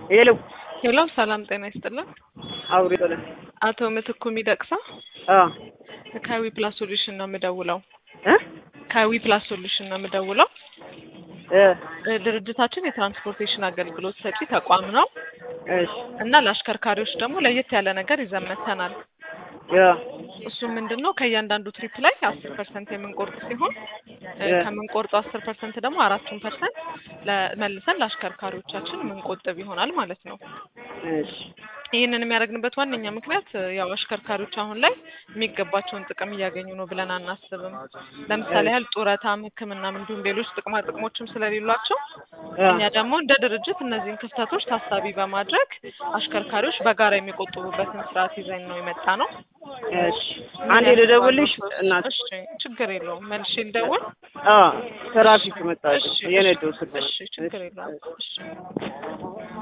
ሄሎ ሄሎ፣ ሰላም ጤና ይስጥልን። አውሪ በለ አቶ ምትኩ ሚደቅሳ አ ከዊ ፕላስ ሶሉሽን ነው የምደውለው። እ ከዊ ፕላስ ሶሉሽን ነው የምደውለው። እ እ ድርጅታችን የትራንስፖርቴሽን አገልግሎት ሰጪ ተቋም ነው እሺ እና ለአሽከርካሪዎች ደግሞ ለየት ያለ ነገር ይዘን መጥተናል። ያ እሱ ምንድን ነው ከእያንዳንዱ ትሪፕ ላይ አስር ፐርሰንት የምንቆርጥ ሲሆን እ እ ከምንቆርጠው አስር ፐርሰንት ደግሞ አራቱን ፐርሰንት መልሰን ለአሽከርካሪዎቻችን የምንቆጥብ ይሆናል ማለት ነው። እሺ ይህንን የሚያደርግንበት ዋነኛ ምክንያት እ ያው አሽከርካሪዎች አሁን ላይ የሚገባቸውን ጥቅም እያገኙ ነው ብለን አናስብም። ለምሳሌ ያህል ጡረታም፣ ሕክምናም እንዲሁም ሌሎች ጥቅማ ጥቅሞችም ስለሌሏቸው አ እኛ ደግሞ እንደ ድርጅት እነዚህን ክፍተቶች ታሳቢ በማድረግ አሽከርካሪዎች በጋራ የሚቆጥቡበትን ስርዓት ይዘን ነው የመጣ ነው። እሺ አንዴ ልደውልሽ እናት እሺ፣ ችግር የለውም። መልሼ ልደውል። አ ትራፊክ መጣች እሺ፣ የነደው ስልክ እሺ፣ ችግር የለውም። እሺ